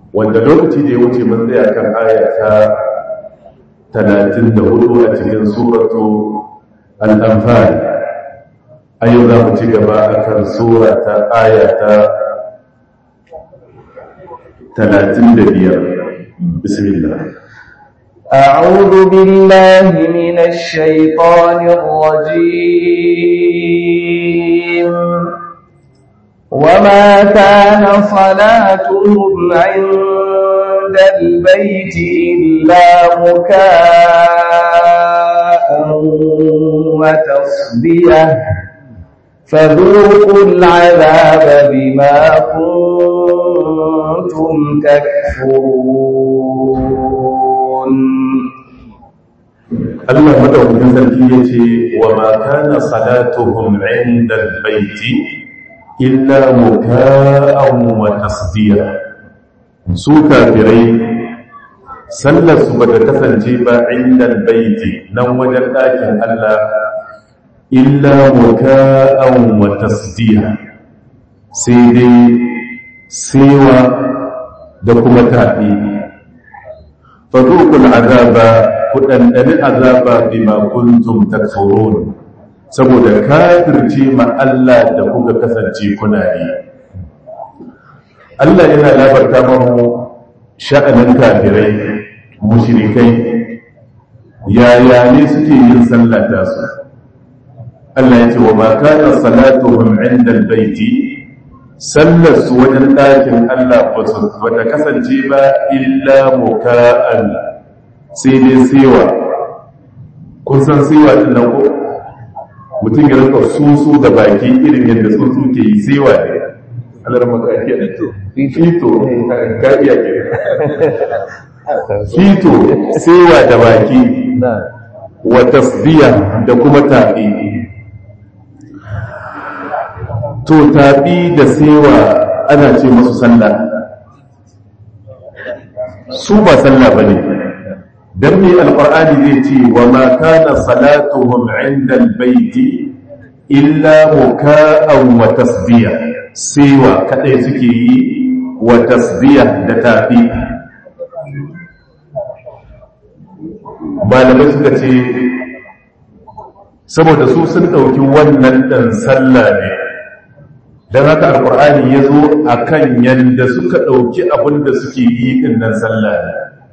wanda lokaci da ya wuce mun tsaya kan aya ta 34 a cikin suratu al-anfal a yau za mu ci gaba a kan sura ta aya ta 35 bismillah أعوذ بالله من الشيطان الرجيم وما كان صلاتهم عند البيت إلا مكاء وتصديه فذوقوا العذاب بما كنتم تكفرون Allah madaukakin sarki ya ce wa ma kana salatuhum inda albayti illa muka'an wa tasdiya su kafirai sallar su bata kasance ba inda albayti nan wajen ɗakin Allah illa muka'an wa tasdiya sai dai sewa da kuma tafi fadukul azaba ku ɗanɗani azaba bima kuntum takfurun saboda kafirce ma Allah da kuka kasance kuna yi Allah yana labarta mamu sha'anin kafirai mushrikai yaya ne suke yin sallah ta su Allah ya ce wa ma kana salatuhum inda albayti sallar su wajen ɗakin Allah ba ta kasance ba illa muka'an sai dai sewa kun san sewa din nan ko mutum ya rika susu da baki irin yadda susu ke yi sewa ne alar makariya fito ka iya ke fito sewa da baki wa tasbiya da kuma tafi to tafi da sewa ana ce masu sallah su ba sallah bane dan me alqur'ani zai ce wa ma kana salatuhum 'inda albayti illa muka'an wa tasbiya sewa kadai suke yi wa tasbiya da tafi malamai suka ce saboda su sun ɗauki wannan ɗan sallah ne don haka alkur'ani ya zo a kan yadda suka ɗauki abin da suke yi ɗin nan sallah ne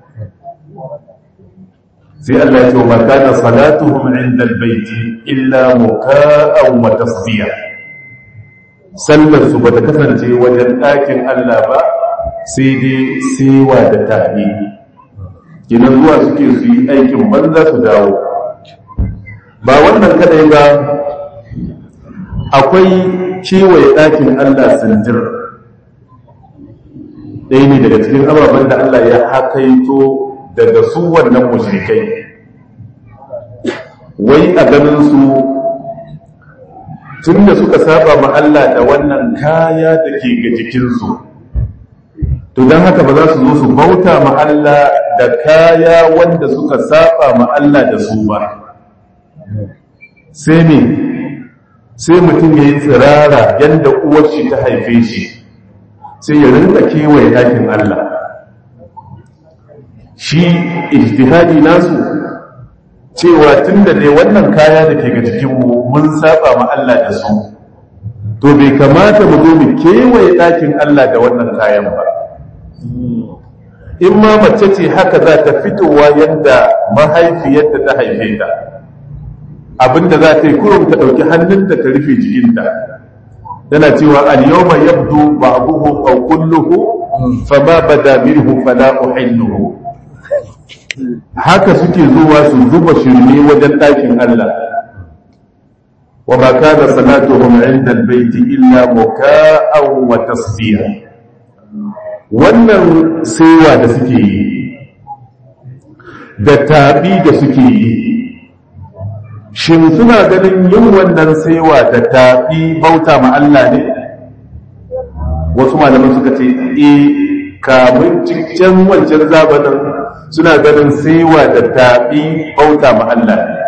sai Allah ya ce wa kana salatuhum inda albayti illa muka'an wa tasbiya sallar su bata kasance wajen ɗakin Allah ba sai dai sewa da tabi kinan zuwa suke su yi aikin banza su dawo ba wannan kadai ba akwai kewaye ɗakin Allah sanjir ɗaya ne daga cikin ababen da Allah ya hakaito daga su wannan mushrikai wai a ganin su tun da suka saba ma Allah da wannan kaya da ke ga jikinsu to don haka ba za su zo su bauta ma Allah da kaya wanda suka saba ma Allah da su ba sai ne sai mutum ya yi tsirara yadda uwar shi ta haife shi sai ya rinka kewaye ɗakin Allah shi ijtihadi nasu cewa tun da dai wannan kaya da ke ga jikinmu mun saba ma Allah da su to bai kamata mu zo mu kewaye ɗakin Allah da wannan kayan ba in ma mace ce haka za ta fitowa yadda mahaifiyarta ta haife ta abinda za ta yi kurum ta ɗauki hannunta ta rufe jikinta yana cewa al-yawma yabdu ba'duhu aw kulluhu fama bada minhu fala uhilluhu haka suke zuwa su zuba shirme wajen ɗakin Allah wa ma kana salatuhum 'inda al-bayti illa muka'an wa tasbiya wannan saiwa da suke yi da tabi da suke yi shin suna ganin yin wannan saiwa da tafi bauta ma Allah ne wasu malaman suka ce e kamun cikin wancan zabanin suna ganin saiwa da tafi bauta ma Allah ne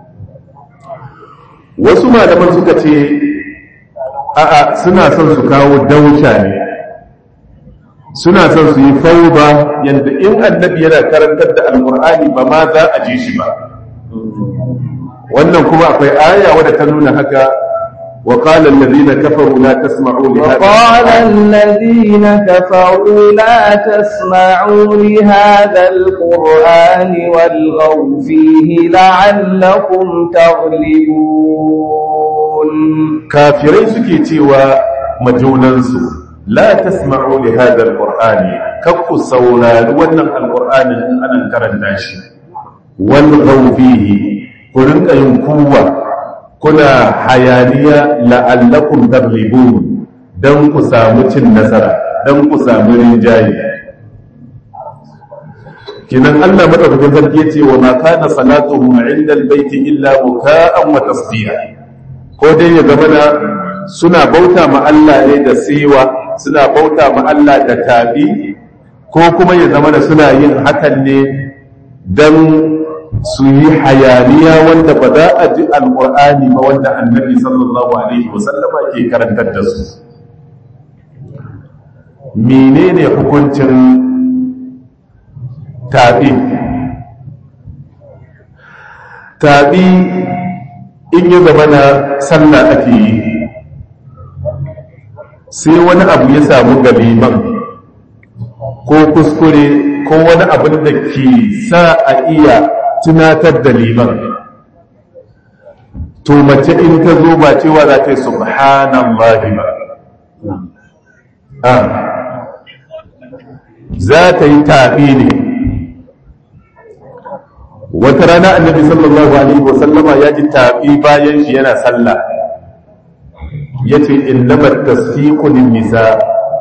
wasu malaman suka ce a'a suna son su kawo dauca ne suna son su yi fauda yadda in annabi yana karantar da alkur'ani ba ma za a ji shi ba wannan kuma akwai aya wadda ta nuna haka wa qala alladhina kafaru la tasma'u li وقال الذين كفروا لا تسمعوا لهذا القرآن والغوا فيه لعلكم تغلبون kafirai suke cewa majunansu la tasma'u li hadha alqur'ani kakku saurari wannan alqur'anin in anan karanta shi wal fihi ku rinka yin kuwa kuna hayaniya la'allakum taglibun dan ku samu cin nasara dan ku samu rinjaye kinan Allah madaukakin sarki yace wa ma kana salatuhum 'inda albayti illa muka'an wa tasdiya ko dai ya zama na suna bauta ma Allah ne da siwa suna bauta ma Allah da tabi ko kuma ya zama da suna yin hakan ne dan su yi hayaniya wanda ba za a ji alƙur'ani ba wanda annabi sallallahu alaihi wasallama ke karantar da su menene hukuncin taɓi taɓi in yi zama na sallah ake yi sai wani abu ya samu galiman ko kuskure ko wani abin da ke sa a iya tunatar da liman to mace in ta zo ba cewa za ta yi subhanallahi ba a za ta yi taɓi ne wata rana annabi sallallahu alaihi wasallama ya ji taɓi bayan shi yana sallah ya ce innamar tasfiqun nisa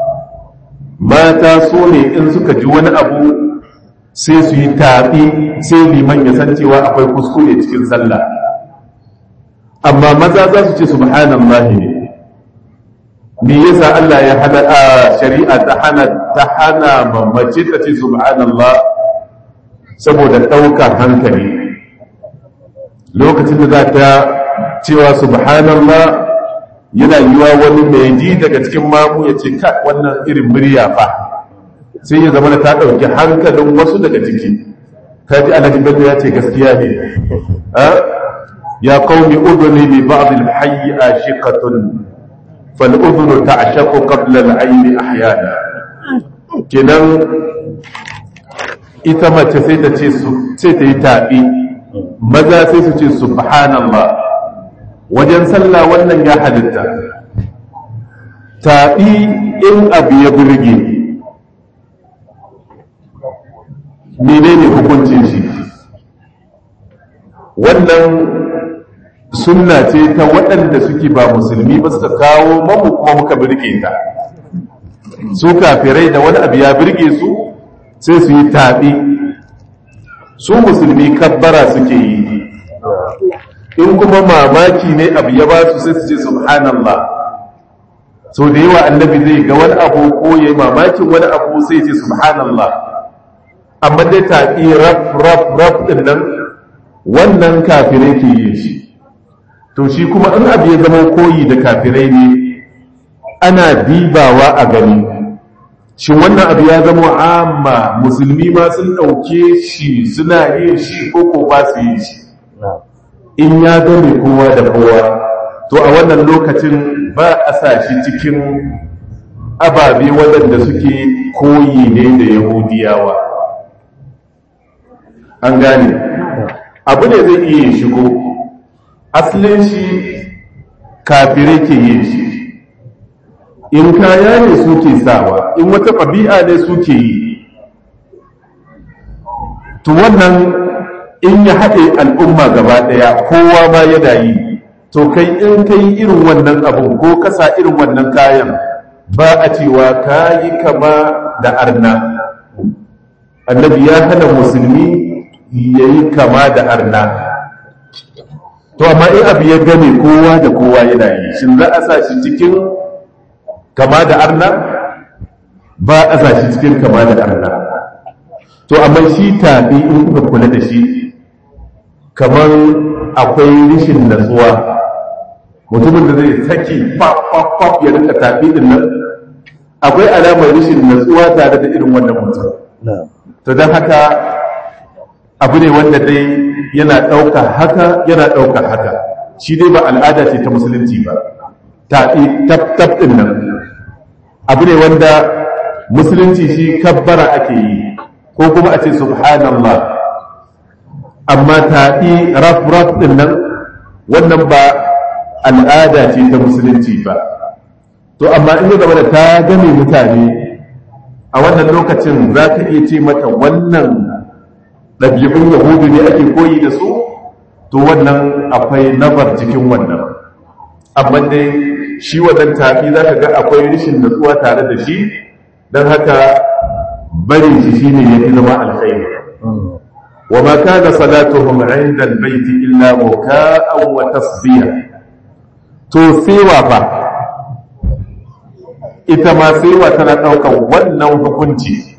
mata so ne in suka ji wani abu sai su yi taɓi sai liman ya san cewa akwai kuskure cikin sallah amma maza za su ce subhanallahi ne me yasa Allah ya hana a shari'a ta hana ta hana mamace ta ce subhanallah saboda ɗaukar hankali lokacin da za ta cewa subhanallah yana yiwa wani mai ji daga cikin mamu ya ce ka wannan irin murya fa sai ya zama ta ɗauki hankalin wasu daga ciki ta ji alhaji bello ya ce gaskiya ne ya qaumi uduni bi ba'd al-hayy ashiqatun fal udhunu ta'shaqu qabla al-ayn ahyana kenan ita mace sai ta ce sai ta yi tabi maza sai su ce subhanallah wajen sallah wannan ya halitta tabi in abu ya burge menene hukuncin shi wannan sunna ce ta waɗanda suke ba musulmi ba suka kawo mamu kuma muka birge ta su kafirai da wani abu ya birge su sai su yi taɓi su musulmi kabbara suke yi in kuma mamaki ne abu ya ba su sai su ce subhanallah so da yawa annabi zai ga wani abu ko ya yi mamakin wani abu sai ce subhanallah amma dai taɓi raf raf raf ɗin nan wannan kafirai ke yin shi to shi kuma in abu ya zama koyi da kafirai ne ana dibawa a gani shi wannan abu ya zama amma musulmi ma sun ɗauke shi suna yin shi ko ko ba su yin shi in ya gane kowa da kowa to a wannan lokacin ba a sa shi cikin ababe waɗanda suke koyi ne da yahudiyawa an gane abu ne zai iya shigo asalin shi kafirai ke yin shi in kaya ne suke sawa in wata ɗabi'a ne suke yi to wannan in ya haɗe al'umma gaba ɗaya kowa ma yana yi to kai in kai irin wannan abin ko kasa irin wannan kayan ba a cewa ka yi kama da arna annabi ya hana musulmi ya yi kama da arna to amma in abu ya gane kowa da kowa yana yi shin za a sa shi cikin kama da arna ba a sa shi cikin kama da arna to amma shi tabi in kuka kula da shi kamar akwai rishin natsuwa mutumin da zai saki faf ya rinka tabi din nan akwai alamar rashin natsuwa tare da irin wannan mutum to don haka abu ne wanda dai yana ɗaukar haka yana ɗaukar haka shi dai ba al'ada ce ta musulunci ba ta tab ɗin nan abu ne wanda musulunci shi kabbara ake yi ko kuma a ce subhanallah amma taɗi raf-raf ɗin nan wannan ba al'ada ce ta musulunci ba to amma in ya zama da ta game mutane a wannan lokacin za ka iya ce mata wannan ɗabi'un yahudu ne ake koyi da su to wannan akwai nabar cikin wannan amma dai shi wannan tafi za ka ga akwai rashin natsuwa tare da shi don haka barin shi shi ne ya fi zama alkhairi wa ma kana salatuhum inda albayti illa muka'an wa tasbiya to sewa fa ita ma sewa tana ɗaukar wannan hukunci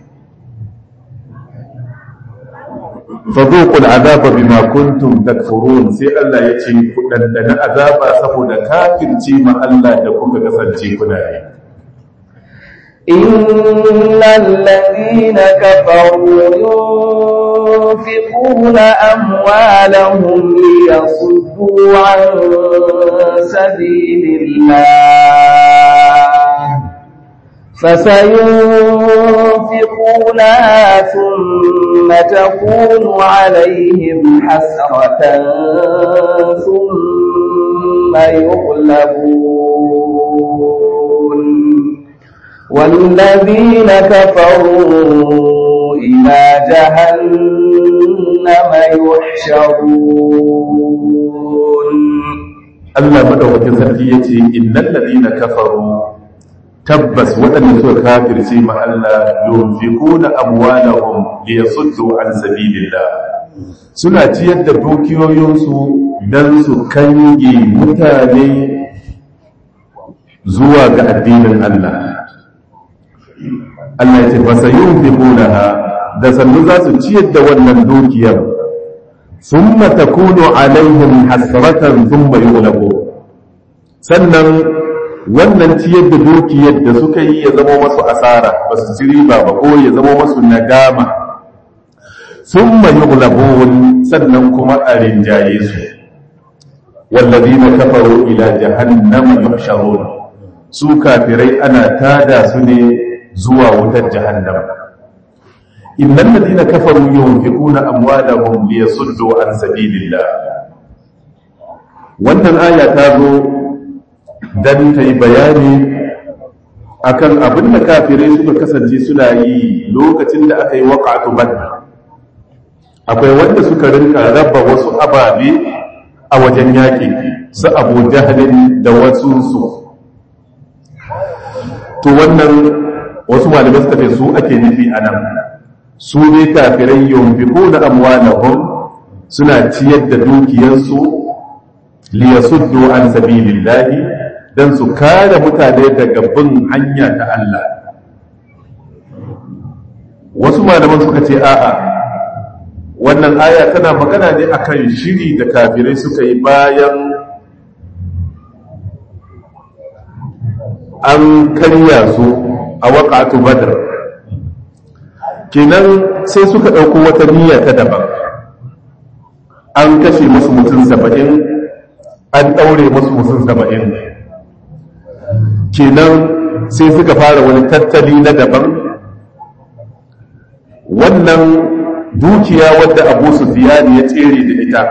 فذوقوا العذاب بما كنتم تكفرون sai Allah ya ce ku dandana azaba saboda kafirci ma Allah da kuka kasance kuna yi إن الذين كفروا ينفقون أموالهم ليصدوا عن سبيل الله فسينفقونها ثم تكون عليهم حسرة ثم يغلبون والذين كفروا إلى جهنم يحشرون Allah madaukakin sarki yace innal ladina kafaru tabbas waɗanda suka kafirce ma Allah yunfiquna amwalahum liyasuddu an sabilillah suna ciyar da dukiyoyinsu dan su kange mutane zuwa ga addinin Allah Allah ya ce fa sayunfiqunaha da sannu za su ciyar da wannan dukiyar thumma takunu alaihim hasratan thumma yughlabu sannan wannan ciyar da dukiyar da suka yi ya zama masu asara ba su ci riba ba ko ya zama masu nadama thumma yughlabun sannan kuma a rinjaye su wallazina kafaru ila jahannama yuhsharun su kafirai ana tada su ne zuwa wutar jahannam innal ladina kafaru yunfiquna amwalahum liyasuddu an sabilillah wannan aya ta zo dan ta yi bayani akan abin da kafirai suka kasance suna yi lokacin da aka yi waqa'atu badr akwai wanda suka rinka raba wasu ababe a wajen yaƙi su abu jahalin da wasu su to wannan wasu malamai suka ce su ake nufi a nan su ne kafirai yunfiqu na amwalahum suna ciyar da dukiyarsu liyasuddu an sabilillahi dan su kare mutane daga bin hanya ta Allah wasu malaman suka ce a'a wannan aya tana magana ne akan shiri da kafirai suka yi bayan an karya su a waƙatu badar kenan sai suka ɗauko wata niyya ta daban an kashe musu mutum saba'in an ɗaure musu mutum saba'in kenan sai suka fara wani tattali na daban wannan dukiya wadda abu sufiyani ya tsere da ita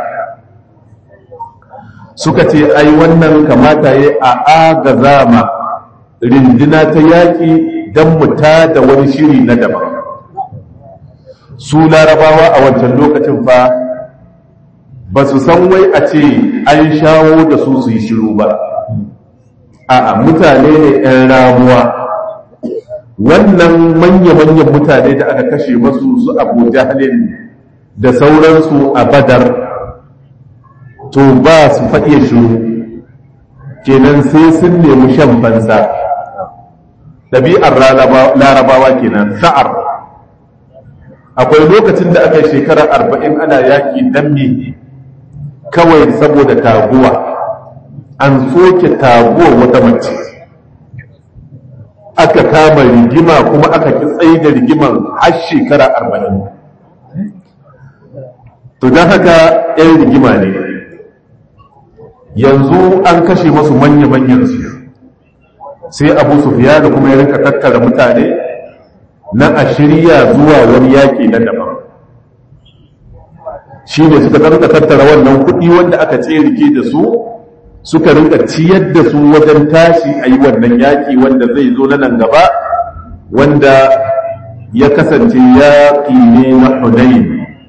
suka ce ai wannan kamata ya a agaza ma rindina ta yaƙi don muta da wani shiri na daban su larabawa a wancan lokacin fa ba su san wai a ce an shawo da su su yi shiru ba a mutane ne 'yan ramuwa wannan manya-manyan mutane da aka kashe masu su abu jahalin da sauransu a badar to ba su faɗe shiru kenan sai sun nemi shan banza ɗabi'ar larabawa kenan sa'ar akwai lokacin da aka yi shekarar arba'in ana yaƙi dan me kawai saboda taguwa an soke taguwa wata mace aka kama rigima kuma aka ki tsaye da rigiman har shekara arba'in to don haka 'yan rigima ne yanzu an kashe masu manya-manyan su sai abu sufiya da kuma ya rinka tattara mutane na a shirya zuwa wani yaƙi na daban shi ne suka rinka tattara wannan kuɗi wanda aka tserike da su suka rinka ciyar da su wajen tashi a yi wannan yaƙi wanda zai zo na nan gaba wanda ya kasance yaƙi ne na hunayin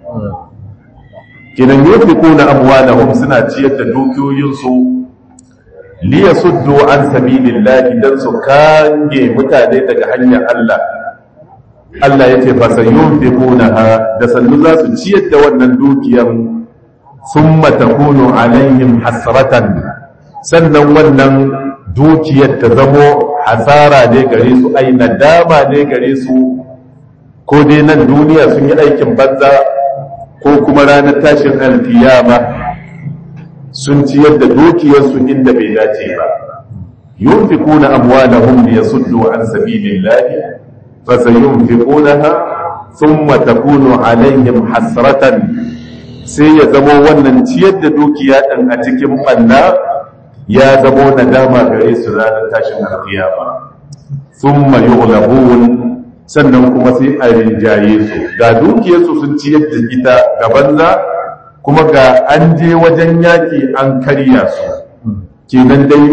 kinan yofi kuna amwalahum suna ciyar da dukiyoyinsu liya suddu an sabilillahi dan su kange mutane daga hanyar Allah Allah ya ce fa sayunfiqunaha da sannu za su ciyar da wannan dukiyar thumma takunu alaihim hasratan sannan wannan dukiyar ta zamo hasara ne gare su ai nadama ne gare su ko dai nan duniya sun yi aikin banza ko kuma ranar tashin alkiyama sun ciyar da dukiyarsu inda bai dace ba yunfiquna amwalahum liyasuddu an sabilillahi fasayunfiqunaha thumma takunu alaihim hasratan sai ya zamo wannan ciyar da dukiya din a cikin banna ya zamo nadama gare su ranar tashin alkiyama thumma yughlabun sannan kuma sai a rinjaye su ga dukiyarsu sun ciyar da ita ga banza kuma ga an je wajen yaƙi an karya su kenan dai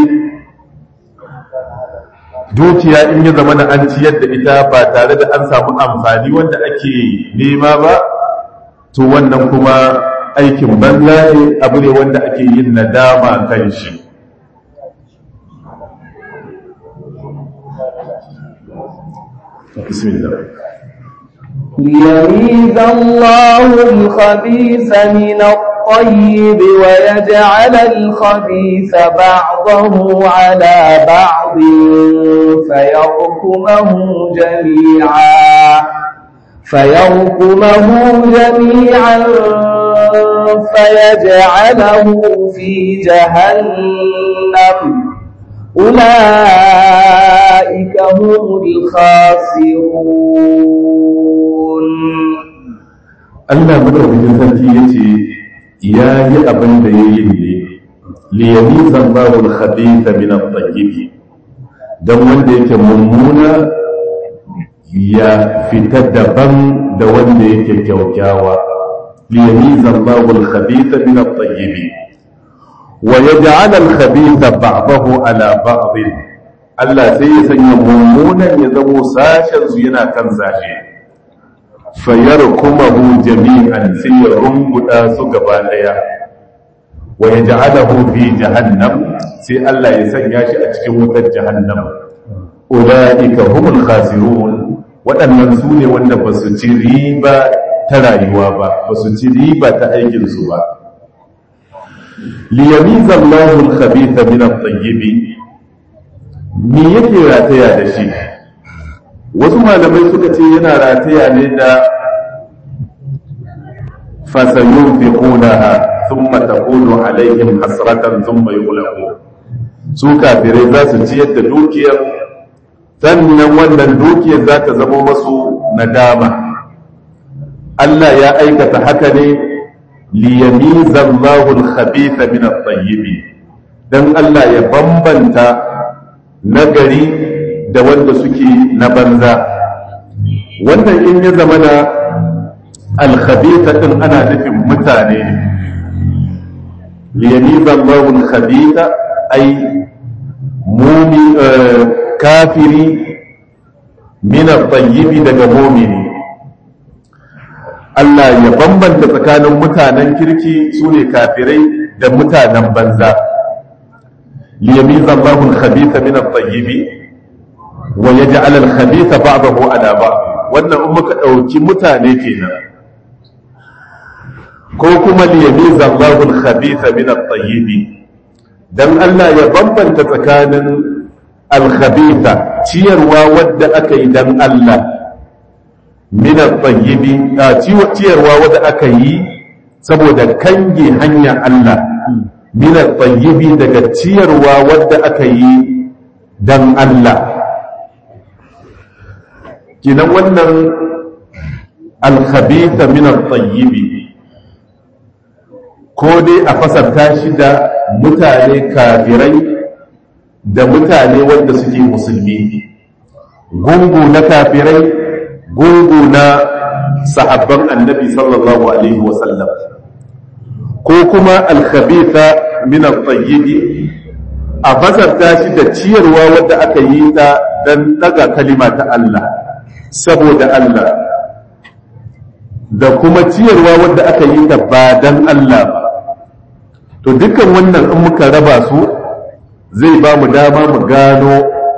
dukiya in ya zama na an ciyar da ita ba tare da an samu amfani wanda ake nema ba to wannan kuma aikin banza ne abu ne wanda ake yin nadama kan shi بسم الله ليميز الله الخبيث من الطيب ويجعل الخبيث بعضه على بعض فيركمه جميعا فيركمه جميعا فيجعله في جهنم أولئك هم الخاسرون Allah madaukakin sarki ya ce ya yi abin da ya yi ne liyami zambawul khabitha min at-tayyib dan wanda yake mummuna ya fita daban da wanda yake kyaukyawa liyami zambawul khabitha min at-tayyib wa yaj'al al-khabitha ba'dahu ala ba'd Allah sai ya sanya mummunan ya zamo sashen su yana kan sashe fayarkumahu jami'an sai ya rumbuda su gaba daya wa yaj'alahu fi jahannam sai Allah ya sanya shi a cikin wutar jahannam ulaika humul khasirun waɗannan su ne wanda ba su ci riba ta rayuwa ba ba su ci riba ta aikin su ba liyamiza Allahu al-khabitha min at-tayyib me yake rataya da shi wasu malamai suka ce yana rataya ne da fasayun fi kunaha sun matakunu alaihim hasratan sun mai ulaku su kafirai za su ciyar da dukiyar sannan wannan dukiyar za ta zama masu nadama Allah ya aikata haka ne liyamiza Allahul khabitha min at-tayyib dan Allah ya bambanta nagari da wanda suke na banza wannan in ya zama na alkhabita din ana nufin mutane ne liyamiza Allahul khabita ai mumi kafiri min at-tayyib daga mu'mini Allah ya bambanta tsakanin mutanen kirki su ne kafirai da mutanen banza liyamiza Allahul khabita min at-tayyib wa yaj'al al-khabitha ba'dahu ala ba'd wannan in muka dauki mutane kenan ko kuma liyamiza Allahu al-khabitha min at-tayyib dan Allah ya bambanta tsakanin al-khabitha ciyarwa wadda aka yi dan Allah min at-tayyib ciyarwa wadda aka yi saboda kange hanya Allah min at-tayyib daga ciyarwa wadda aka yi dan Allah kinan wannan alkhabitha min at-tayyib ko dai a fasarta shi da mutane kafirai da mutane wanda suke musulmi gungu na kafirai gungu na sahabban annabi sallallahu alaihi wasallam ko kuma alkhabitha min at-tayyib a fasarta shi da ciyarwa wadda aka yi ta dan daga kalima ta Allah saboda Allah da kuma ciyarwa wadda aka yi ta ba dan Allah ba to dukkan wannan in muka raba su zai ba mu dama mu gano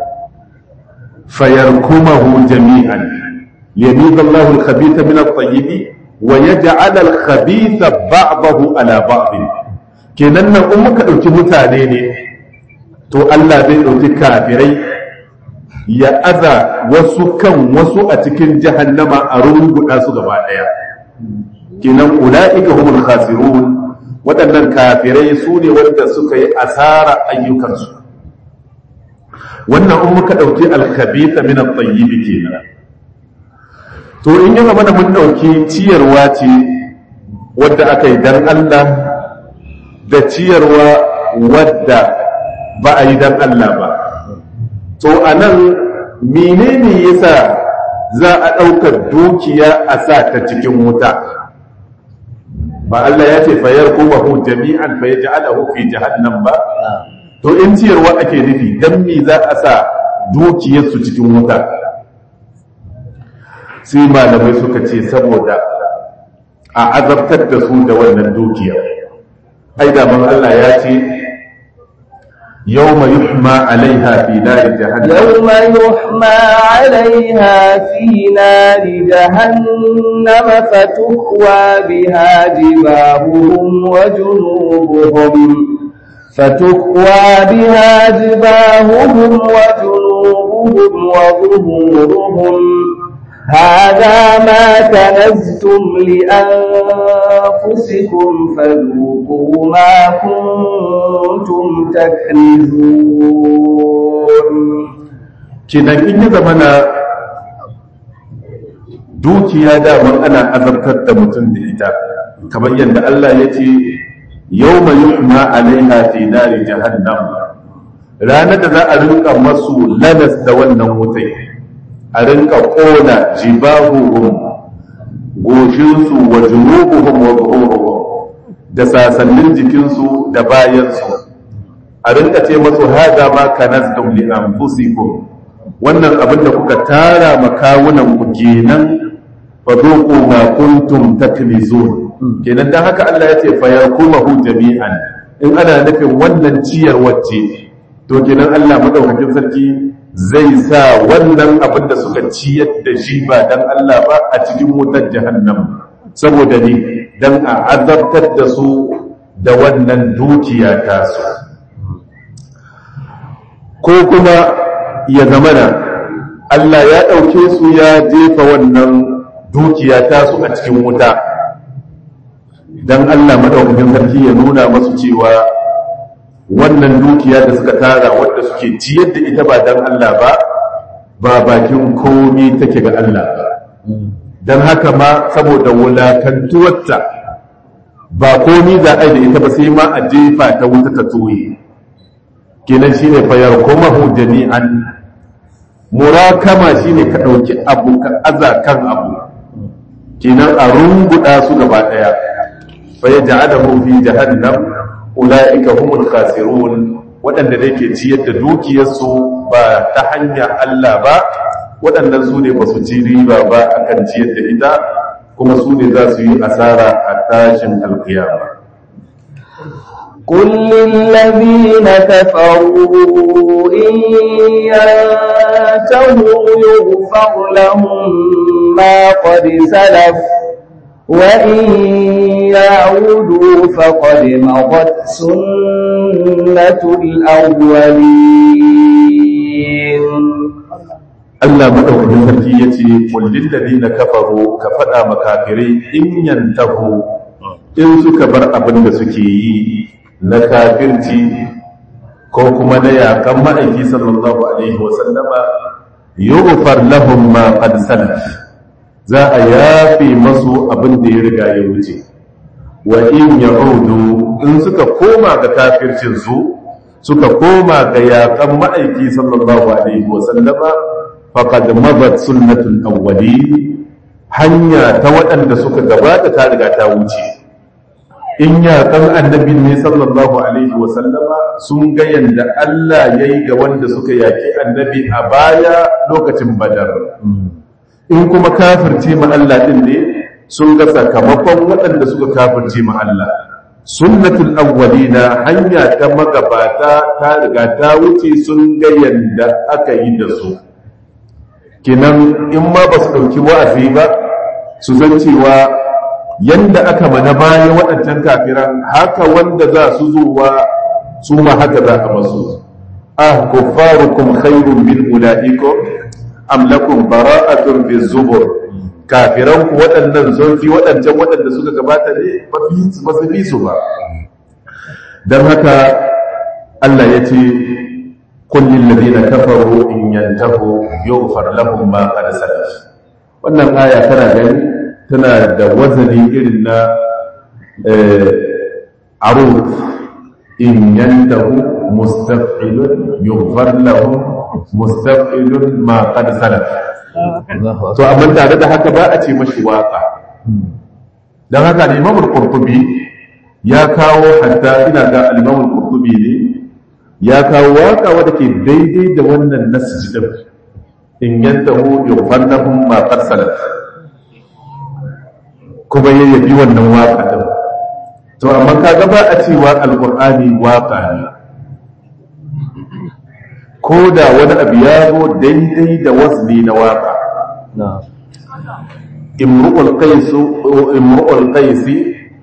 fayarkumahu jami'an yamiz Allah al-khabitha min at-tayyib wa yaj'al al-khabitha ba'dahu ala ba'd kenan nan in muka dauki mutane ne to Allah zai dauki kafirai ya aza wasu kan wasu a cikin jahannama a runguda su gaba daya kenan ulaika humul khasirun waɗannan kafirai su ne wanda suka yi asara ayyukansu wannan in muka ɗauki alkhabitha min at-tayyib kenan to in yi mana mun ɗauki ciyarwa ce wadda aka yi dan Allah da ciyarwa wadda ba a yi dan Allah ba to anan menene yasa za a ɗaukar dukiya a sa ta cikin wuta ba Allah ya ce fayar kuma hu jami'an fa yaj'alahu fi jahannam ba to in ciyarwa ake nufi dan me za a sa dukiyar su cikin wuta sai malamai suka ce saboda a azabtar da su da wannan dukiya ai da man Allah ya ce yawma yuhma alaiha fi nar jahannam yawma yuhma alaiha fi nar jahannam fatukwa biha jibahuhum wa junubuhum فتكوى بها جباههم وجنوبهم وظهورهم هذا ما كنزتم لأنفسكم فذوقوا ما كنتم تكنزون kenan in ya zama na dukiya daman ana azabtar da mutum da ita kamar yadda Allah ya ce yau mai yuhma alaiha fi nari jahannam ranar da za a rinka masu lalas da wannan wutai a rinka ƙona jibahuhum goshinsu wa junubuhum wa zuhuruhum da sasannin jikinsu da bayansu a rinka ce masu haza ma kanaztum li anfusikum wannan abin da kuka tara makawunan ku kenan fa dhuqu ma kuntum taknizun kenan dan haka Allah ya ce fa yakumahu jami'an in ana nufin wannan ciyar wacce to kenan Allah madaukakin sarki zai sa wannan abin da suka ciyar da shi ba dan Allah ba a cikin wutar jahannam saboda ni dan a azabtar da su da wannan dukiya ta su ko kuma ya zamana Allah ya ɗauke su ya jefa wannan dukiya ta su a cikin wuta dan Allah madaukakin sarki ya nuna masu cewa wannan dukiya da suka tara wadda suke ciyar da ita ba dan Allah ba ba bakin komi take ga Allah ba dan haka ma saboda wulakantuwarta ba komi za a yi da ita ba sai ma a jefa ta wuta ta toye kenan shine fayar komahu jami'an murakama shine ka ɗauki abu ka aza kan abu kenan a runguda su gaba ɗaya fa yaj'aluhu fi jahannam ulaika humul khasirun waɗanda da ke ciyar da dukiyarsu ba ta hanya Allah ba waɗannan su ne ba su ci riba ba akan ciyar da ita kuma su ne za su yi asara a tashin alkiyama قل للذين كفروا إن ينتهوا يغفر لهم ما قد سلف وإن يعودوا فقد مضت سنة الأولين Allah madaukakin sarki ya ce kullin ladina kafaru ka faɗa makafirai in yantahu in suka bar abin da suke yi na kafirci ko kuma na yakan ma'aiki sallallahu alaihi wasallama yughfar lahum ma qad salaf za a yafe masu abin da ya riga ya wuce wa in ya'udu in suka koma ga kafircin su suka koma ga yaƙan ma'aiki sallallahu alaihi wa sallama faqad madat sunnatul awwalin hanya ta waɗanda suka gabata ta riga ta wuce in yaƙan annabi ne sallallahu alaihi wa sallama sun ga yanda Allah yayi ga wanda suka yaƙi annabi a baya lokacin badar in kuma kafirce ma Allah din ne sun ga sakamakon waɗanda suka kafirce ma Allah sunnatul awwalina hanya ta magabata ta riga ta wuce sun ga yanda aka yi da su kinan in ma ba su ɗauki wa'azi ba su san cewa yanda aka mana bayan waɗancan kafiran haka wanda za su zuwa su ma haka za a masu ah kuffarukum khairun min ulaikum am lakum bara'atun fi zubur kafiran ku waɗannan sun fi waɗancan waɗanda suka gabata ne ba su fi su ba don haka Allah ya ce kullin ladina kafaru in yantahu yughfar lahum ma qad salaf wannan aya tana gani tana da wazani irin na aruf in yantahu mustaf'ilun yughfar lahum mustaf'ilun ma qad salaf to amma tare da haka ba a ce mashi waka dan haka al-Imam al-Qurtubi ya kawo hatta ina ga al-Imam al-Qurtubi ne ya kawo waka wadda ke daidai da wannan nasji din in yantahu yughfar lahum ma qad salaf kuma yayyabi wannan waka din to amma kaga ba a cewa al-Qur'ani waka ne ko da wani abu ya zo daidai da wasli na waka imru'ul qaisu imru'ul qaisi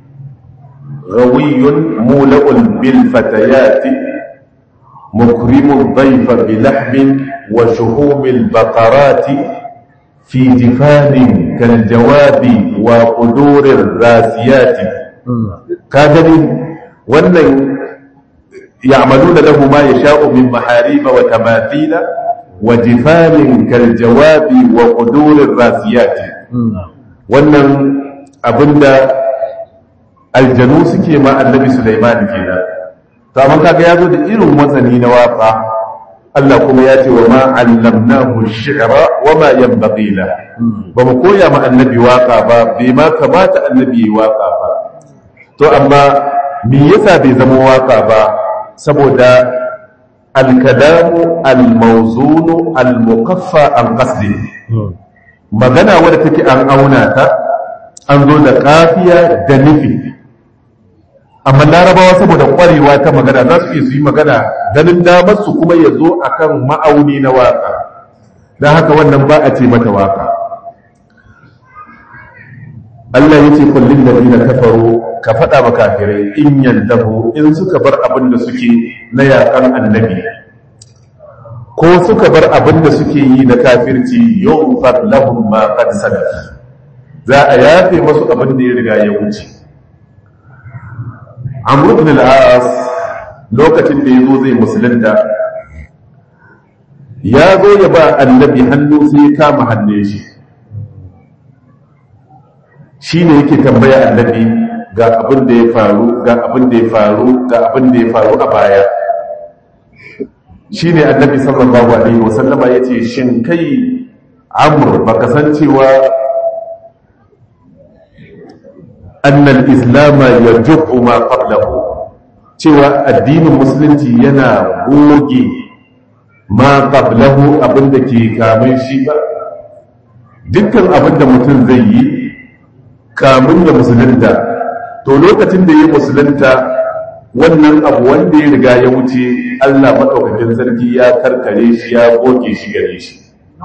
rawiyun mula'ul bil fatayati mukrimul dhayfa bi lahmin wa shuhumil baqarati fi jifanin kal jawabi wa qudurir rasiyati ka gani wannan يعملون له ما يشاء من محاريب وتماثيل وجفان كالجواب وقدور الراسيات wannan abinda aljanu suke ma annabi Sulaiman kenan to amma kaga yazo da irin watsani na waka Allah kuma ya ce wa ma allamnahu ash-shi'ra wa ma yanbaghi la ba mu koya ma annabi waka ba bai ma kamata annabi yi waka ba to amma me yasa bai zama waka ba saboda alkalamu almauzunu almukaffa an qasdi magana wadda take an auna ta an zo da kafiya da nufi amma larabawa saboda kwarewa ta magana za su iya su yi magana ganin damar su kuma ya zo akan ma'auni na waka don haka wannan ba a ce mata waka Allah ya ce kullum da na kafaru ka faɗa ba kafirai in yantahu in suka bar abin da suke na yaƙan annabi ko suka bar abin da suke yi na kafirci yughfar lahum ma qad salaf za a yafe masu abin da ya riga ya wuce Amr ibn al-As lokacin da yazo zai musulunta ya zo ya ba annabi hannu sai ya kama hannun shi shi ne yake tambaya annabi ga abin da ya faru ga abin da ya faru ga abin da ya faru a baya shi ne annabi sallallahu alaihi wasallama ya ce shin kai amur baka san cewa annal islama ya jubu ma qablahu cewa addinin musulunci yana goge ma qablahu abin da ke kamun shi ba dukkan abin da mutum zai yi kamun ya musulunta to lokacin da ya musulunta wannan abu wanda ya riga ya wuce Allah maɗaukakin sarki ya karkare shi ya goge shi gare shi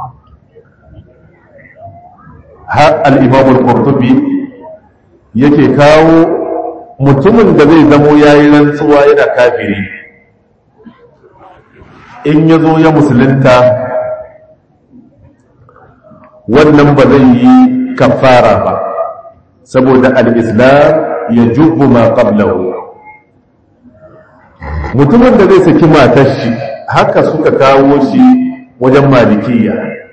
har al'imamul qurtubi yake kawo mutumin da zai zamo ya yi rantsuwa yana kafiri in ya zo ya musulunta wannan ba zai yi kafara ba saboda al'islam ya jubbu ma qablahu mutumin da zai saki matar shi haka suka kawo shi wajen malikiya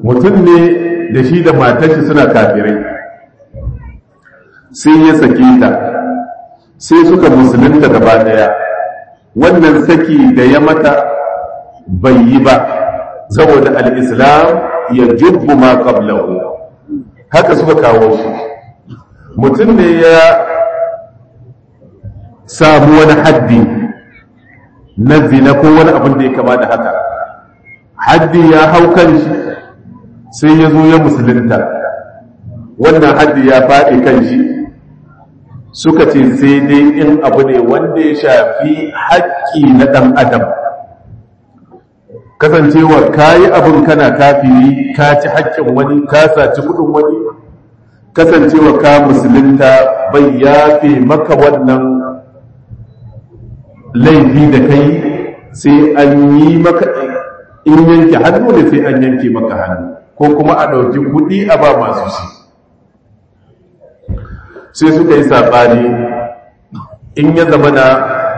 mutum ne da shi da matashi suna kafirai sai ya sake ta sai suka musulunta gaba daya wannan saki da ya mata bai yi ba saboda al'islam ya jubbu ma qablahu haka suka kawo shi mutum ne ya samu wani haddi na zina ko wani abin da ya kama da haka haddi ya hau kan shi sai ya zo ya musulunta wannan haddi ya faɗi kan shi suka ce sai dai in abu ne wanda ya shafi haƙƙi na ɗan adam kasancewa ka yi abin kana kafiri ka ci haƙƙin wani ka saci kuɗin wani kasancewa ka musulunta bai yafe maka wannan laifi da kai sai an yi maka in yanke hannu ne sai an yanke maka hannu ko kuma a ɗauki kuɗi a ba masu shi sai suka yi saɓani in ya zama na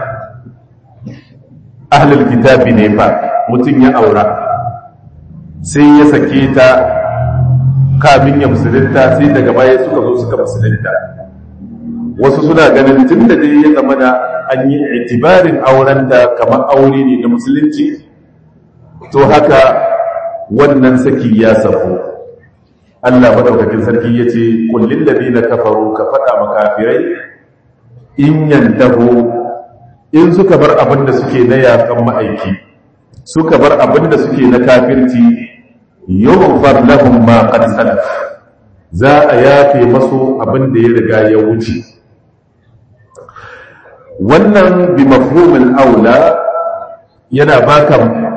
ahlul kitabi ne fa mutum ya aura sai ya sake ta kamin ya musulunta sai daga baya suka zo suka musulunta wasu suna ganin tun da dai ya zama da an yi itibarin auren da kamar aure ne da musulunci to haka wannan saki ya safo Allah madaukakin sarki ya ce kullum da na kafaru ka faɗa makafirai in yantahu in suka bar abin da suke na yakan ma'aiki suka bar abin da suke na kafirci yughfar lahum ma qad salaf za a yafe masu abin da ya riga ya wuce wannan bi mafhumil aula yana baka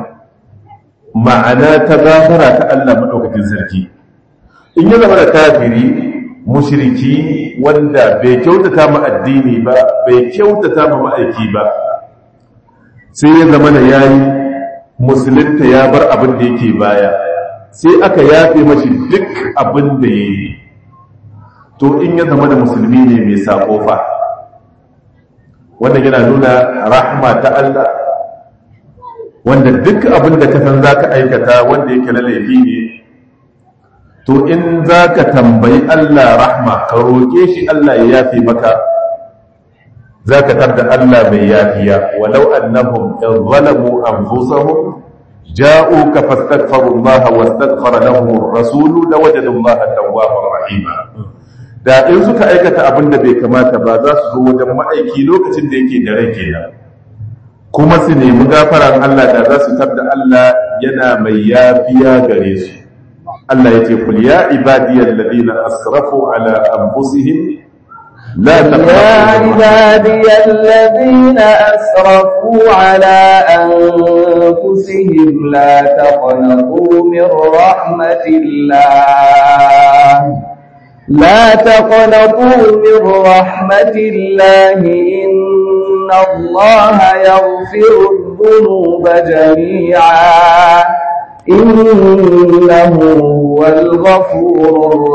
ma'ana ta gafara ta Allah madaukakin sarki in ya zama da kafiri mushriki wanda bai kyautata ma addini ba bai kyautata ma ma'aiki ba sai ya zama da yayi musulunta ya bar abin da yake baya sai aka yafe mashi duk abin da ya yi to in ya zama da musulmi ne mai sako fa wanda yana nuna rahma ta Allah wanda duk abin da ka san za ka aikata wanda yake na laifi ne to in za ka tambayi Allah rahma ka roƙe shi Allah ya yafe maka za ka tarda Allah mai yafiya walau annahum in zalamu anfusahum جاءوك فاستغفروا الله واستغفر لهم الرسول لوجدوا الله توابا رحيما da in suka aikata abin da bai kamata ba za su zo wajen ma'aiki lokacin da yake da rai kenan kuma su nemi gafaran Allah da za su tarda Allah yana mai yafiya gare su Allah yace kul ya ibadiyal ladina asrafu ala anfusihim لا يا عبادي الذين أسرفوا على أنفسهم لا تقنطوا من رحمة الله لا تقنطوا من رحمة الله إن الله يغفر الذنوب جميعا إنه هو الغفور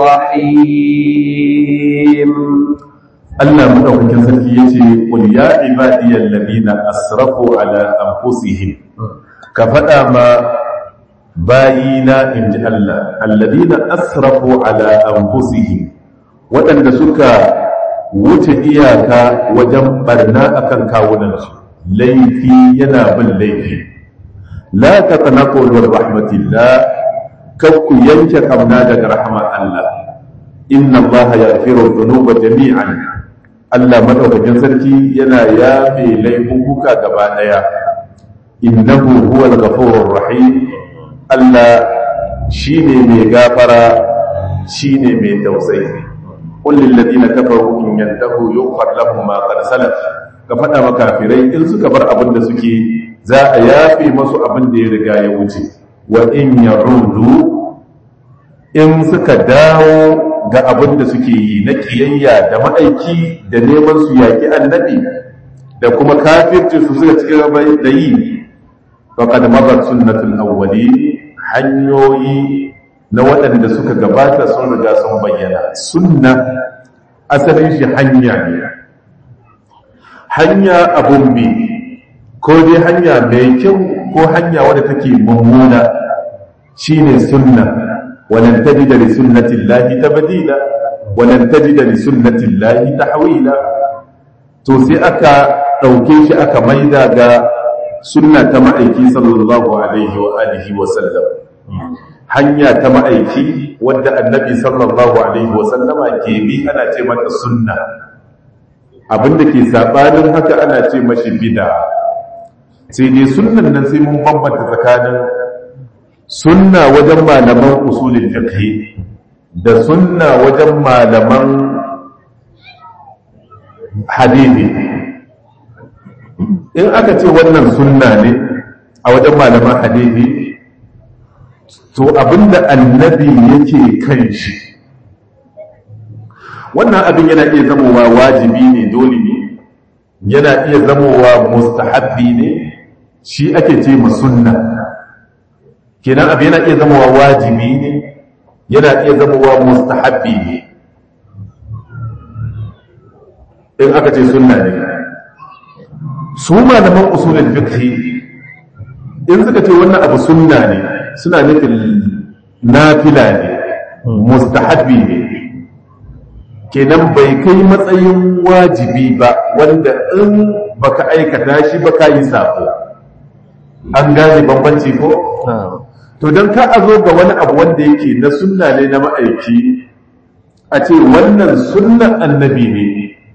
الرحيم Allah madaukakin sarki yace qul ya ibadiyal ladina asrafu ala anfusihim ka fada ma bayina inji Allah alladina asrafu ala anfusihim wadanda suka wuce iyaka wajen barna akan kawunansu laifi yana bin laifi la taqnatu min rahmatillah kakku yanke kamna daga rahmar Allah inna Allah yaghfiru dhunuba jami'an Allah madaukakin sarki yana yafe laifuka gaba daya innahu huwal ghafurur rahim Allah shine mai gafara shine mai tausayi qul lil ladina kafaru in yantahu yughfar lahum ma qad salaf ka fada makafirai in suka bar abin da suke za a yafe masu abin da ya riga ya wuce wa in yarudu in suka dawo ga abin da suke yi na kiyayya da ma'aiki da neman su yaƙi annabi da kuma kafirci su suka cikin da yi faqad mabat sunnatul awwali hanyoyi na waɗanda suka gabata sun riga sun bayyana sunna asalin shi hanya ne hanya abun bi ko dai hanya mai kyau ko hanya wadda take mummuna shine sunna walan tajida li sunnati llahi tabdila walan tajida li sunnati llahi tahwila to sai aka dauke shi aka maida ga sunna ta ma'aiki sallallahu alaihi wa alihi wa sallam hanya ta ma'aiki wadda annabi sallallahu alaihi wa sallama ke bi ana ce mata sunna abinda ke sabanin haka ana ce mashi bid'a sai dai sunnan nan sai mun bambanta tsakanin sunna wajen malaman usulin fiqh da sunna wajen malaman hadisi in aka ce wannan sunna ne a wajen malaman hadisi to abinda annabi yake kan shi wannan abin yana iya zamowa wajibi ne dole ne yana iya zamowa mustahabbi ne shi ake ce ma sunna kenan abin yana iya zamowa wajibi ne yana iya zamowa mustahabbi ne in aka ce sunna ne su malaman usulul fiqh in suka ce wannan abu sunna ne suna nufin nafila ne mustahabbi ne kenan bai kai matsayin wajibi ba wanda in baka aikata shi ba ka yi sako an gane bambanci ko to don ka a zo ga wani abu wanda yake na sunna ne na ma'aiki a ce wannan sunnan annabi ne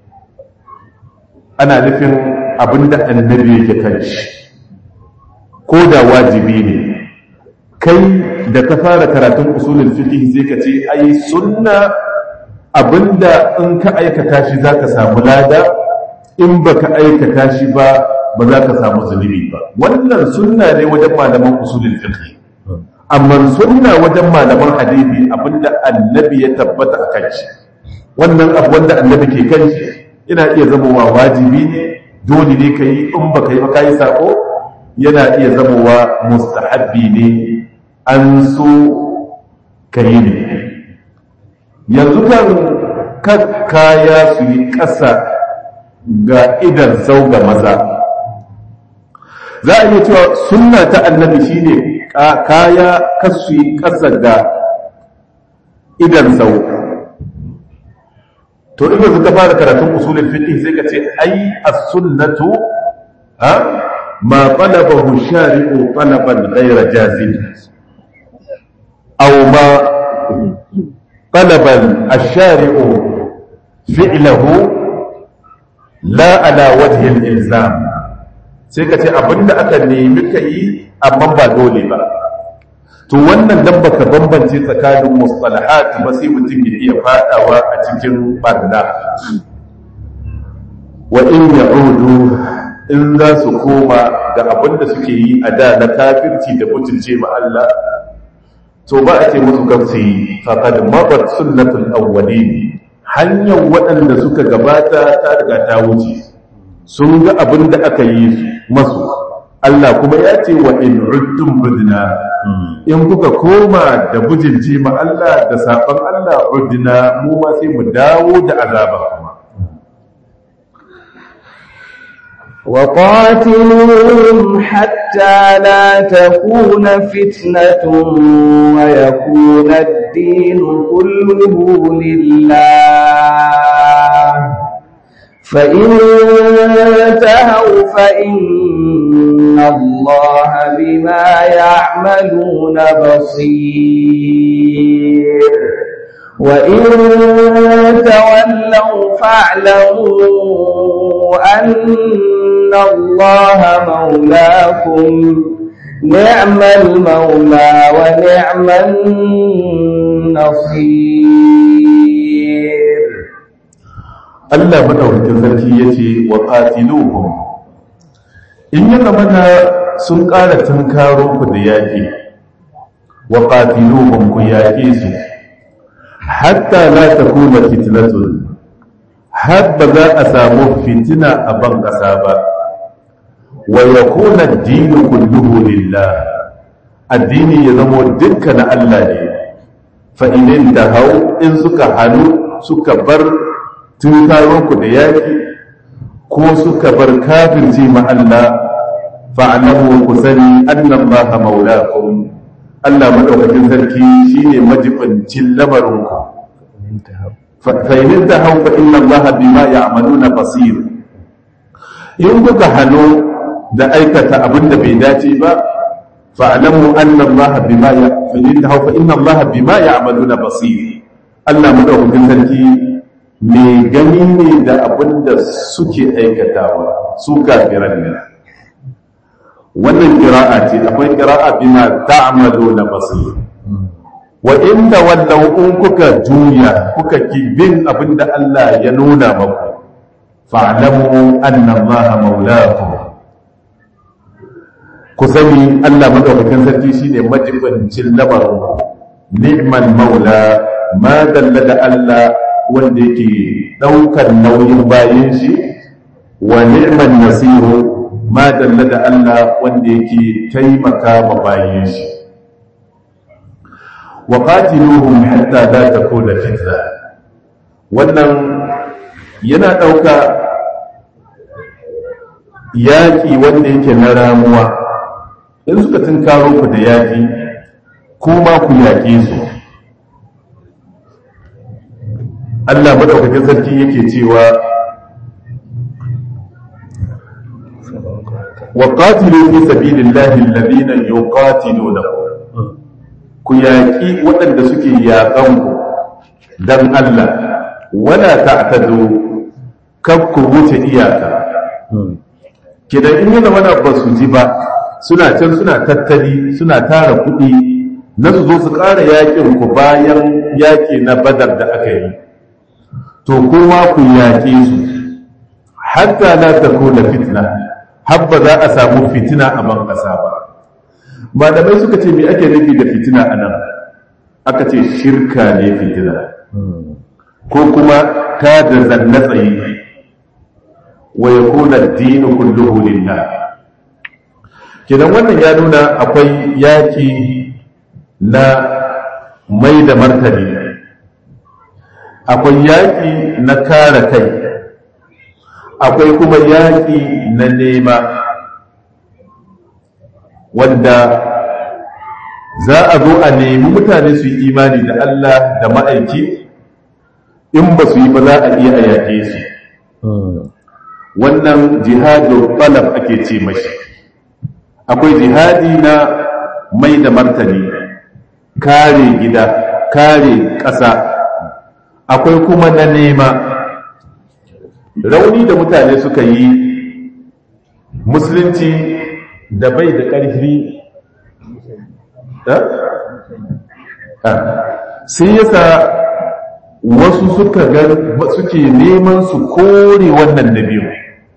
ana nufin abinda annabi yake kan shi ko da wajibi ne kai da ka fara karatun usulul fiqh sai ka ce ai sunna abinda in ka aikata shi zaka samu lada in baka aikata shi ba ba za ka samu zunubi ba wannan sunna ne wajen malaman usulul fiqh amma sunna wajen malaman hadisi abinda annabi ya tabbata a kan shi wannan abu wanda annabi ke kan shi yana iya zamowa wajibi ne dole ne ka yi in baka yi ba ka yi sako yana iya zamowa mustahabbi ne an so ka yi ne yanzu kan kaya su yi ƙasa ga idan sau ga maza za a iya cewa sunna ta annabi shine kaya kasu yi ƙasa ga idan sau to in yanzu ka fara karatun usulul fiqh sai ka ce ai as-sunnatu ha ma talabahu shari'u talaban ghayra jazim aw ma talaban ash-shari'u fi'lahu la ala wajhi al-ilzam sai ka ce abinda aka nemi ka yi amma ba dole ba to wannan dan baka bambance tsakanin mustalahat ba sai mutum ya iya fadawa a cikin barna wa in ya'udu in za su koma ga abin da suke yi a da na kafirci da mutunce ma Allah to ba a ce musu gafsi faqad mabat sunnatul awwalin hanyar waɗanda suka gabata ta riga ta wuce sun ga abin da aka yi masu Allah kuma ya ce wa in uddum budna in kuka koma da bujinci ma Allah da saban Allah uddina mu ma sai mu dawo da azaba kuma وقاتلوهم حتى لا تكون فتنة ويكون الدين كله لله فإن انتهوا فإن الله بما يعملون بصير وإن تولوا فاعلموا أن الله مولاكم نعم المولى ونعم النصير Allah madaukakin sarki yace wa qatiluhum in ya zamana sun ƙara tunkaro ku da yaƙi wa qatiluhum ku yaƙe su hatta la takuna fitnatun har ba za a samu fitina a ban ƙasa ba wa yakuna ad-dinu kulluhu lillah addini ya zamo dukkan Allah ne fa idan hau in suka hannu suka bar tun ku da yaƙi ko suka bar kafirci ma Allah fa'alamu ku sani annan ba ha maulakum Allah madaukakin sarki shine majibancin lamarinku fa in tahaw fa inna Allah bima ya'maluna basir in kuka hano da aikata abin da bai dace ba fa'lamu anna Allah bima ya fa in tahaw fa inna Allah bima ya'maluna basir Allah madaukakin sarki mai gani ne da abin da suke aikatawa su kafiran ne wannan kira'a ce akwai kira'a bima ta'malu na basir wa inda wallau in kuka juya kuka ki bin abin da Allah ya nuna maku fa'lamu anna Allah maulakum ku sani Allah madaukakin sarki shine majibancin lamarin ni'mal maula ma dalla da Allah wanda yake ɗaukar nauyin bayan shi wa ni'man nasiru ma dalla da Allah wanda yake taimaka ma bayan shi wa qatiluhum hatta la takuna fitna wannan yana ɗauka yaƙi wanda yake na ramuwa in suka tunkaro ku da yaƙi kuma ku yaƙe su Allah madaukakin sarki yake cewa wa qatilu fi sabilillahi alladhina yuqatilunakum ku yaki waɗanda suke yaƙan ku dan Allah wala ta'tadu kab ku wuce iyaka kidan in yana wani ba su ji ba suna can suna tattali suna tara kuɗi na su zo su ƙara yaƙin ku bayan yaƙi na badar da aka yi to kuma ku yaƙe su hatta la takuna fitna habba za a samu fitina a ban ƙasa ba malamai suka ce me ake nufi da fitina a nan aka ce shirka ne fitina ko kuma ta da zanna tsaye wa yakuna ad-din kulluhu lillah kidan wannan ya nuna akwai yaki na mai da martani akwai yaƙi na kare kai akwai kuma yaƙi na nema wanda za a zo a nemi mutane su yi imani da Allah da ma'aiki in ba su yi ba za a iya a yaƙe su wannan jihadin talab ake ce mashi akwai jihadi na mai da martani kare gida kare ƙasa akwai kuma na nema rauni da mutane suka yi musulunci da bai da ƙarfi sai yasa wasu suka ga suke neman su kore wannan na biyu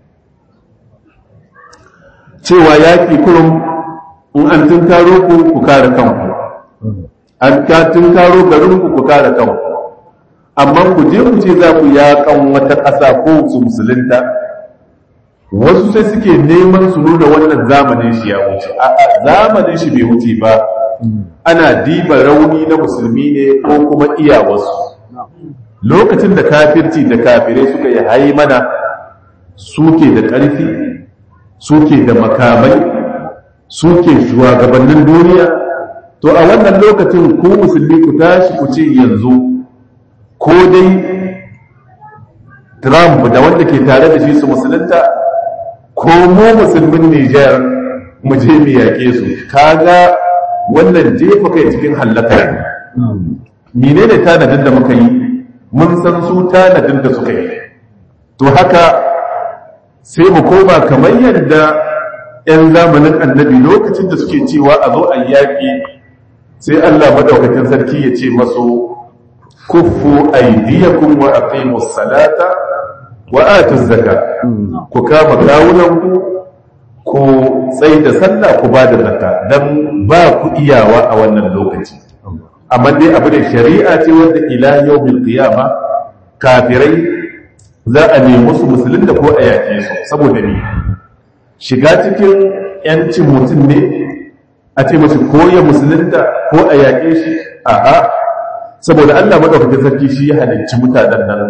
cewa yaƙi kurum in an tunkaro ku ku kare kanku an ka tunkaro garinku ku kare kanku amma ku je ku ce za ku yaƙan wata ƙasa ko su musulunta wasu sai suke neman su nuna wannan zamanin shi ya wuce a'a zamanin shi bai wuce ba ana diba rauni na musulmi ne ko kuma iya wasu lokacin da kafirci da kafirai suka yi haimana suke da ƙarfi suke da makamai suke shugabannin duniya to a wannan lokacin ku musulmi ku tashi ku ce yanzu ko dai Trump da wanda ke tare da shi su musulunta ko mu musulmin Nijar mu je mu yaƙe su kaga wannan jefa kai cikin hallaka menene tanadin da muka yi mun san su tanadin da suka yi to haka sai mu koma kamar yadda 'yan zamanin annabi lokacin da suke cewa a zo a yaƙi sai Allah madaukakin sarki ya ce masu kuffu aydiyakum wa aqimus salata wa atuz zakat ku kama kawunanku ku tsaye da sallah ku ba da zakka dan ba ku iyawa a wannan lokaci amma dai abu da shari'a ce wanda ila yawmil qiyama kafirai za a nemi su musulun da ko a yaƙe su saboda ne shiga cikin yancin mutum ne a ce masu ko ya musulunta ko a yaƙe shi a'a saboda Allah madaukakin sarki shi ya halicci mutanen nan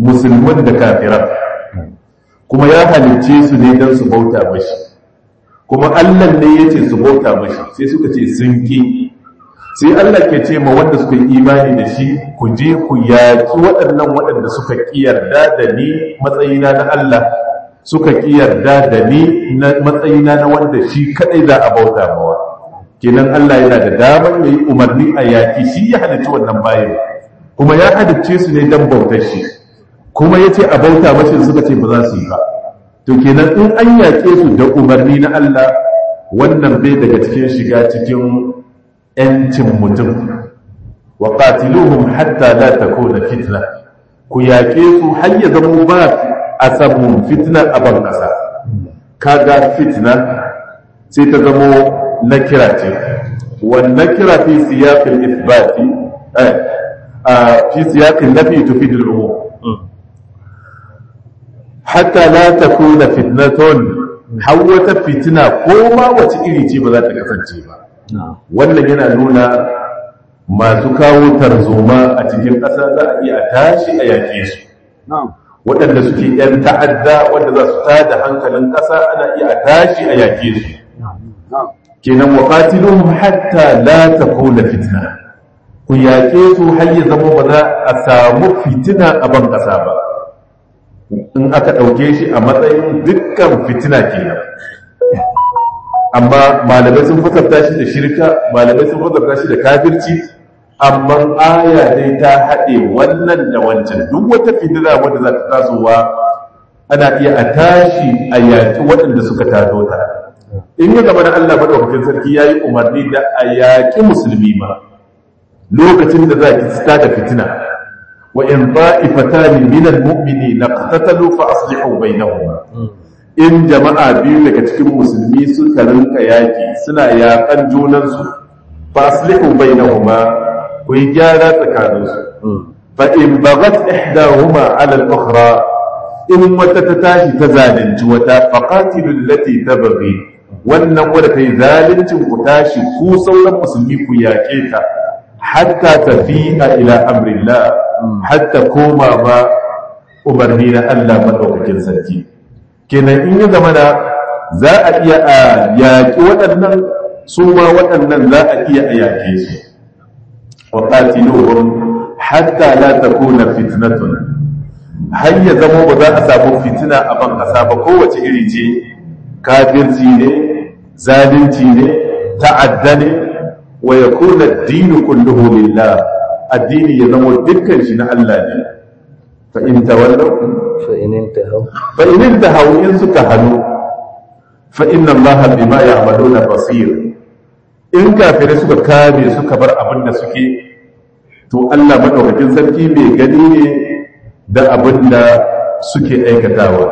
musulman da kafiran kuma ya halicce su ne don su bauta mashi kuma Allah ne yace su bauta mashi sai suka ce sun ki sai Allah ke ce ma wanda suka yi imani da shi ku je ku yaki waɗannan waɗanda suka ki yarda da ni matsayina na Allah suka ki yarda da ni na matsayina na wanda shi kadai za a bauta mawa kenan Allah yana da damar yayi umarni a yaki shi ya halicci wannan bayan kuma ya halicce su ne dan bautar shi kuma yace a bauta mashi suka ce ba za su yi ba to kenan in an yaƙe su da umarni na Allah wannan bai daga cikin shiga cikin ‘yancin mutum wa qatiluhum hatta la takuna fitna ku yaƙe su har ya zama ba a samu fitna a ban ƙasa kaga fitna sai ta zamo na kira ce wannan kira fi siyaqil ithbati eh fi siyaqil nafi tufidu al-umum hatta la takuna fitnatun har wata fitina ko ma wace iri ce ba za ta kasance ba wannan yana nuna masu kawo tarzoma a cikin ƙasa za a iya tashi a yaƙe su waɗanda suke ‘yan ta'adda wanda za su tada hankalin ƙasa ana iya tashi a yaƙe su kenan wa qatiluhum hatta la takuna fitna ku yaƙe su har ya zama ba za a samu fitina a ban ƙasa ba in aka ɗauke shi a matsayin dukkan fitina kenan amma malamai sun fasarta shi da shirka malamai sun fasarta shi da kafirci amma aya dai ta haɗe wannan da wancan duk wata fitina wadda za ta tasowa ana iya a tashi a yaƙi waɗanda suka taso ta in ya gaba da Allah maɗaukakin sarki ya yi umarni da a yaƙi musulmi ma lokacin da za ki da fitina وإن طائفتان من المؤمنين اقتتلوا فأصلحوا بينهما in jama'a biyu daga cikin musulmi suka rinka yaki suna yakan junansu fa aslihu bainahuma ku yi gyara tsakaninsu fa in baghat ihdahuma ala al-ukhra in wata ta tashi ta zalunci wata fa qatilu allati tabghi wannan wanda kai zaluncin ku tashi ku sauran musulmi ku yake ta hatta tafi'a ila amrillah hatta koma ba umarni na Allah madaukakin sarki kenan in ya zama da za a iya a yaƙi waɗannan su ma waɗannan za a iya a yaƙe su wa qatiluhum hatta la takuna fitnatun har ya zama ba za a samu fitina a ban kasa ba kowace iri ce kafirci ne zalunci ne ta'adda ne wa yakuna ad-dinu kulluhu lillah addini ya zama dukkan shi na Allah ne fa in tawallaw fa in intahaw fa in intahaw in suka hanu fa inna Allah bima ya'maluna basir in kafirai suka kame suka bar abin da suke to Allah madaukakin sarki mai gani ne da abin da suke aikatawa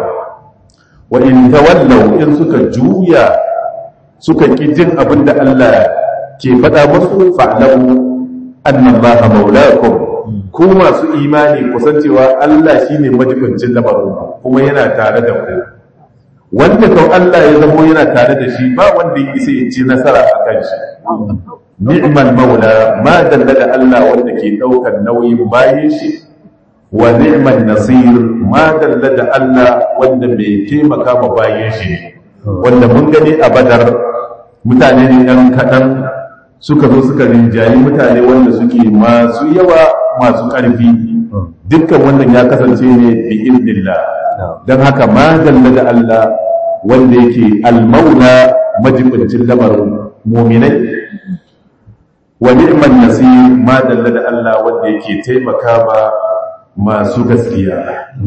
wa in tawallaw in suka juya suka ki jin abin da Allah ke faɗa musu fa'lamu annallaha maulakum ku masu imani kusancewa Allah shine majibincin lamarin kuma yana tare da ku wanda kau Allah ya zamo yana tare da shi ba wanda ya isa ya ci nasara a kan shi ni'mal maula ma dalla da Allah wanda ke daukar nauyin bayin shi wa ni'mal nasir ma dalla da Allah wanda mai taimaka ma bayin shi wanda mun gani a badar mutane ne ɗan kaɗan suka zo suka rinjayi mutane wanda suke masu yawa masu ƙarfi dukkan wannan ya kasance ne bi idnillah don haka ma dalla da Allah wanda yake almaula majibincin lamarin muminai wa ni'man nasir ma dalla da Allah wanda yake taimaka ba masu gaskiya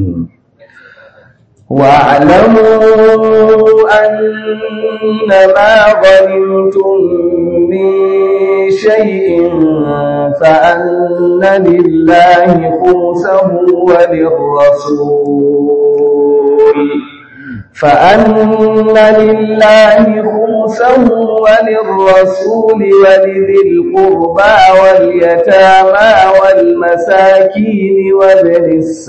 واعلموا أن ما غنمتم من شيء فأن لله خمسه وللرسول فأن لله خمسه وللرسول ولذي القربى واليتامى والمساكين وابن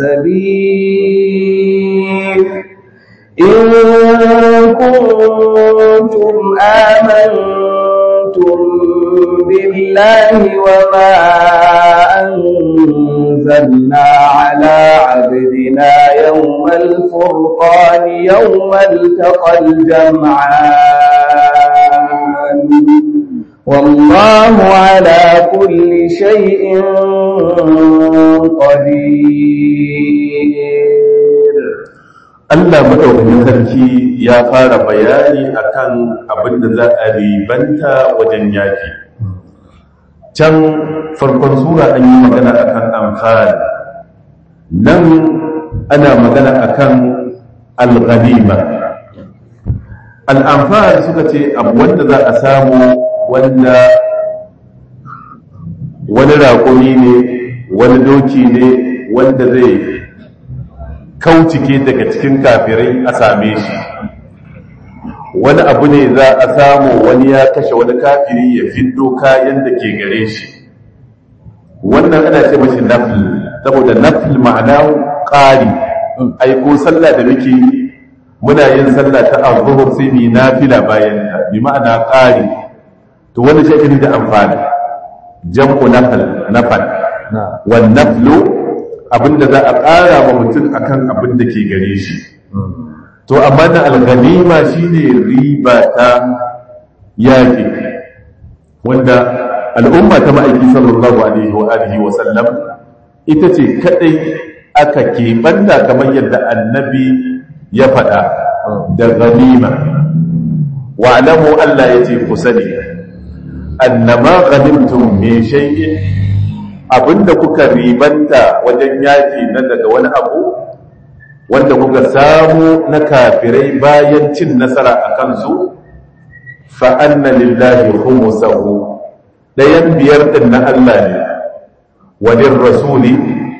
السبيل إن كنتم آمنتم أقسمتم بالله وما أنزلنا على عبدنا يوم الفرقان يوم التقى الجمعان والله على كل شيء قدير Allah madaukakin sarki ya fara bayani akan abin da za a ribanta wajen yaki can farkon sura an yi magana akan amfani nan ana magana akan al-ghanima al-anfal suka ce abu wanda za a samu wanda wani raƙumi ne wani doki ne wanda zai kaucike daga cikin kafirai a same shi wani abu ne za a samu wani ya kashe wani kafiri ya fiddo kayan da ke gare shi wannan ana ce mashi nafil saboda nafil ma'ana ƙari aiko sallah da muke muna yin sallah ta azhur sai ni nafila bayan ta bi ma'ana ƙari to wanda shi ake da amfani jam'u nafal nafal wan naflu abinda za a ƙara wa mutum akan abin da ke gare shi to amma na alganima shine riba ta yaƙi wanda al'umma ta ma'aiki sallallahu alaihi wa alihi wa sallam ita ce kadai aka keɓanta kamar yadda annabi ya faɗa da ganima wa alamu Allah ya ce ku sani annama ghanimtum min shay'in abinda kuka ribanta wajen yaki na daga wani abu wanda kuka samu na kafirai bayan cin nasara a kansu fa anna lillahi khumsahu dayan biyar din na Allah ne walin rasuli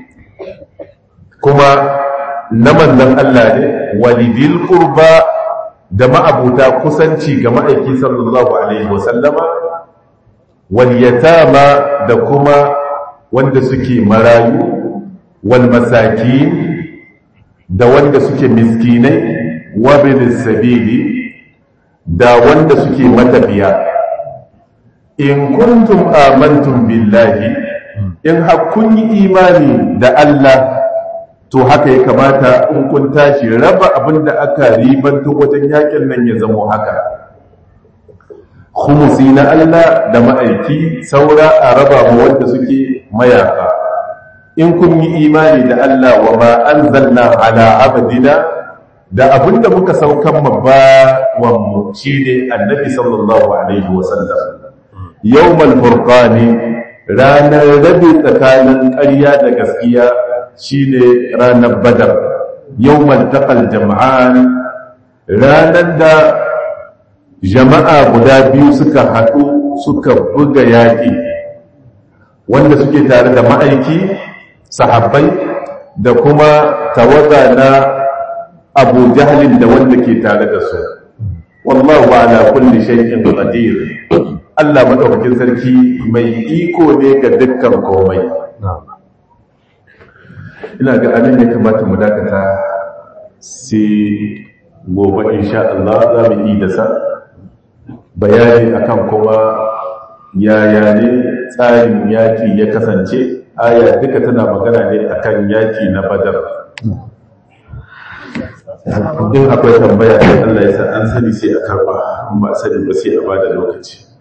kuma na manzon Allah ne walidil qurba da ma'abuta kusanci ga ma'aiki sallallahu alaihi wasallama wal yatama da kuma wanda suke marayu wal masakin da wanda suke miskinai wa sabili da wanda suke matafiya in kuntum amantum billahi in kun yi imani da Allah to haka ya kamata in kun tashi raba abin da aka ribanto wajen yakin nan ya zamo haka khumusi na Allah da ma'aiki saura a raba mu wanda suke mayaka in kun yi imani da Allah wa ma anzalna ala abdina da abinda muka saukan ma bawan mu shine annabi sallallahu alaihi wa sallam yawmal furqani ranar rabi tsakanin ƙarya da gaskiya shine ranar badar yawmal taqal jam'an ranar da jama'a guda biyu suka haɗu suka buga yaƙi wanda suke tare da ma'aiki sahabbai da kuma tawaga na abu jahalin da wanda ke tare da su wallahu ala kulli shay'in qadir Allah madaukakin sarki mai iko ne ga dukkan komai ina ga anan ya kamata mu dakata sai gobe insha Allah za mu yi da sa bayani akan kuma yaya ne tsarin yaki ya kasance aya duka tana magana ne akan yaki na badar in akwai tambaya Allah ya sa an sani sai a karba ba sani ba sai a bada lokaci